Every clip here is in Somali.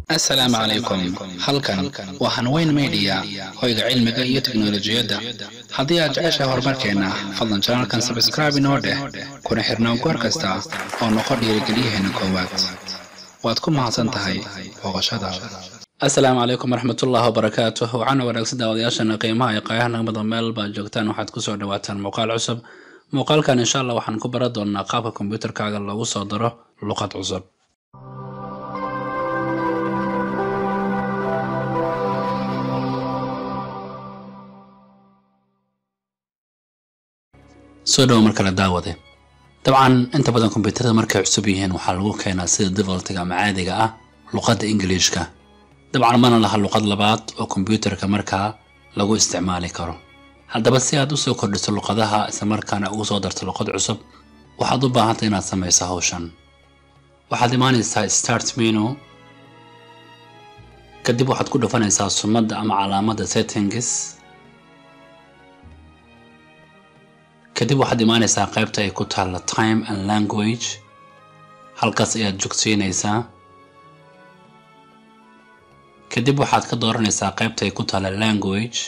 assalaamu calaykum halkan waa hanweyn media hoyga cilmiga iyo teknolojiyadda haddii aad jeceshahay horumarkeenna fadlan janalkan sabskraibe inoo dheh kuna xirnaa goor kasta oo noqo dhiirigeliyaheena koowaad waad ku mahadsan tahay booqashadaada assalaamu calaykum waraxmatullahi wabarakaatuh waxaana wanaagsan daawadayaashana qiimaha iyo qaayaha nagmada meel baad joogtaan waxaad kusoo dhawaataan muuqaal cusub muuqaalkan insha allah waxaan ku baran doonaa qaabka kombiyuutarkaaga loogu soo daro luqad cusub soo dhawo mar kale daawade dabcan inta badan kombyuutarada markay cusub yihiin waxaa lagu keenaa sida defaultiga ama caadiga ah luqadda ingiliishka dabcan mana laha luqad labaad oo kombyuutarka markaa lagu isticmaali karo haddaba si aad usoo kordhiso luqadaha islamarkaana ugu soo darto luqad cusub waxaad u baahantay inaad samayso hawshan waxaad imaanaysaa start menu kadib waxaad ku dhufanaysaa sumadda ama calaamadda settings kadib waxaad imaanaysaa qaybta ay ku taalla time and language halkaas ayaad jogsiinaysaa kadib waxaad ka dooranaysaa qaybta ay ku taalla language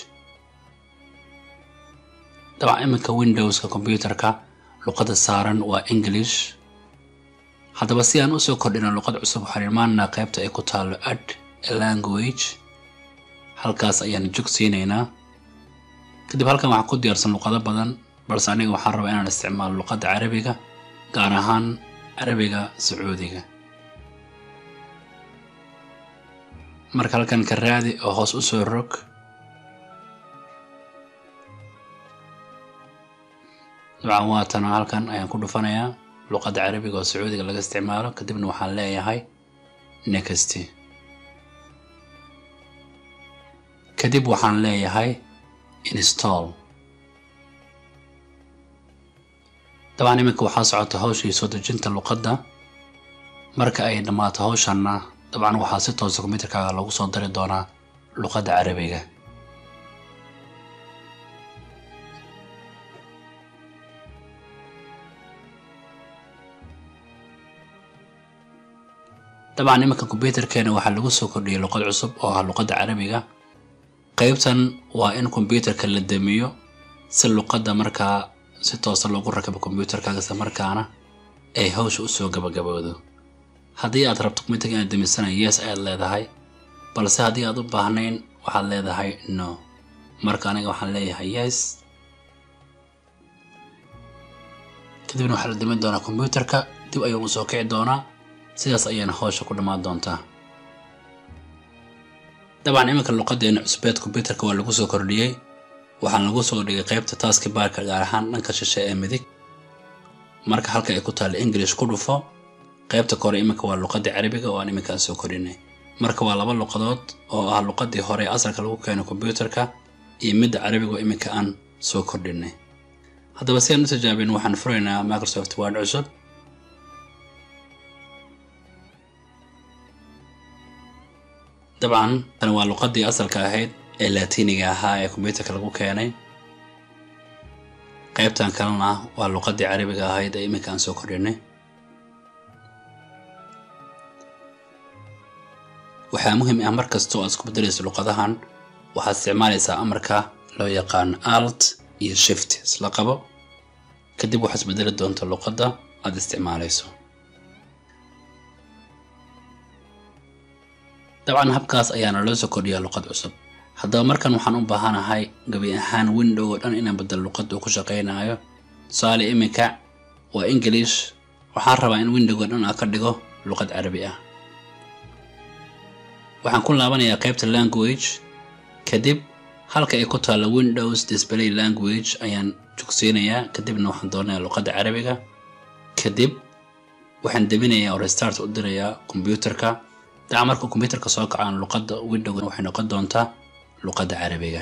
dabcan iminka windowska kombyuutarka luqadda saaran waa english haddaba si aan usoo kordhino luqad cusub waxaan imaanaynaa qaybta ay ku taallo add language halkaas ayaan jogsiinaynaa kadib halkan waxaa ku diyaarsan luqado badan balse aniga waxaan rabaa inaan isticmaalo luqadda carabiga gaar ahaan carabiga sacuudiga marka halkan ka raadi oo hoos u soo rog dabcan waatana halkan ayaan ku dhufanayaa luqadda carabiga oo sacuudiga laga isticmaalo kadibna waxaan leeyahay next kadib waxaan leeyahay install dabcan iminka waxaa socota hawshii soo dejinta luqadda marka ay dhammaato hawshanna dabcan waxaa si toosa kombyuutarkaaga lagu soo dari doonaa luqadda carabiga dabcan iminka kombyuutarkeena waxaa lagu soo kordhiyay luqad cusub oo ah luqadda carabiga qaybtan waa in kombyuutarka la damiyo si luqadda markaa si toosa loogu rakabo kombyuutarkaaga isla markaana ay hawsha usoo gabagaboodo haddii aad rabto kombyuutarka inaad damisanay yes ayaad leedahay balse haddii aad u baahnayn waxaad leedahay no marka aniga waxaan leeyahay yes kadibna waxaa la damin doonaa kombyuutarka dib ayuu usoo kici doonaa sidaas ayayna hawsha ku dhammaan doontaa dabcan iminka luqadeena cusbeed kombyuutarka waa lagu soo kordhiyey waxaan lagu soo dhigay qaybta taaski baarka gaar ahaan dhanka shishe ee midig marka halka ay ku taalla english ku dhufo qaybta kore iminka waa luqadii carabiga oo aan iminkaan soo kordhinay marka waa laba luqadood oo ah luqadii hore ee asalka lagu keeno kombyuutarka iyo midda carabiga oo iminka aan soo kordhinay haddaba si aan u tijaabin waxaan furaynaa microsoft word cusub dabcan tan waa luqadii asalka ahayd ee laatiiniga ahaa ee kombyuutarka lagu keenay qaybtan kalena waa luqadii carabiga ahayd ee iminka aan soo kordhinay waxaa muhiim ah mar kastoo aad isku bedelayso luqadahan waxaad isticmaalaysaa amarka loo yaqaan alt iyo shift isla qabo kadib waxaad isbedeli doonta luqadda aad isticmaalayso dabcan habkaas ayaana loo soo kordhiyaa luqad cusub haddaba markan waxaan u baahanahay gabi ahaan window oo dhan inaan bedelo luqadda uu ku shaqaynayo tusaale iminka waa english waxaan rabaa in windowga dhan aan ka dhigo luqad carabi ah waxaan ku laabanayaa qaybta language kadib halka ay ku taalla windows display language ayaan jogsiinayaa kadibna waxaan doonanayaa luqadda carabiga kadib waxaan deminayaa oo restart u dirayaa kombyuutarka daca marka kombyuutarka soo kacaan luqadda windowga waxay noqon doontaa luqadda carabiga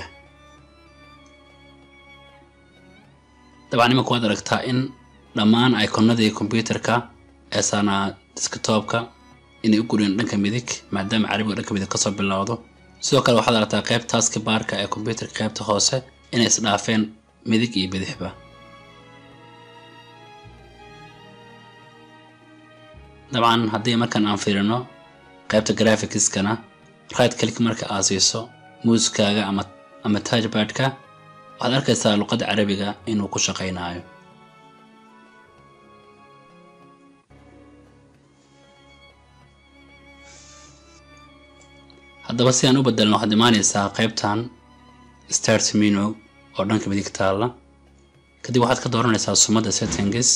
dabcan imanka waad aragtaa in dhammaan iconadii kombyuutarka ee saanaa disktoopka inay u guriyeen dhanka midig maadaama carabiga dhanka midig kasoo bilowdo sidoo kale waxaad aragtaa qayb taaski baarka ee kombyuutarka qaybta hoose inay isdhaafeen midig iyo bidixba dabcan haddii markan aan fiirino qaybta graphicskana right click marka aad siiso muuskaaga ama ama touchpadka waxaad arkaysaa luqadda carabiga inuu ku shaqaynayo haddaba si aan u bedelno waxaad imaanaysaa qaybtan start menu oo dhanka midig taalla kadib waxaad ka dooranaysaa sumadda settings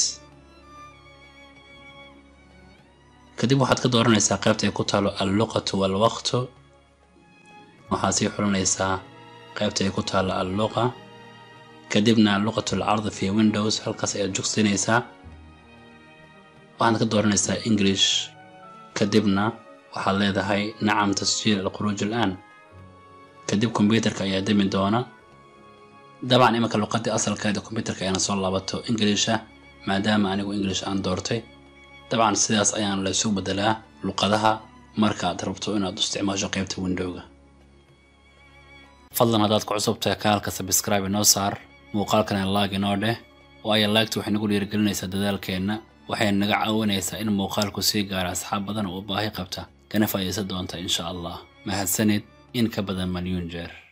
kadib waxaad ka dooranaysaa qaybta ay ku taalo alluqatu walwaqtu waxaad sii xulanaysaa qaybta ay ku taalo alluqa kadibna luqatu alcard fi windows halkaas ayaad jogsinaysaa waxaad ka dooranaysaa english kadibna waxaad leedahay nacam tasjiil alkhuruuj al'aan kadib kombyuutarka ayaa demi doona dabcan iminka luqadii asalkeeda kombyuutarka ayana soo laabato ingiliisha maadaama anigu english aan doortay dabcan sidaas ayaan laysu bedelaa luqadaha markaad rabto inaad isticmaasho qaybta windowga fadlan haddaad ku cusubtahay kanaalka sabscribe inoo saar muuqaalkana laag inoo dheh waayo laagta waxay nagu dhiirigelinaysaa dadaalkeenna waxay naga caawinaysaa in muuqaalku sii gaara asxaab badan oo u baahi qabta kana faa'iidaysan doonta insha allah mahadsanid in ka badan malyuun jeer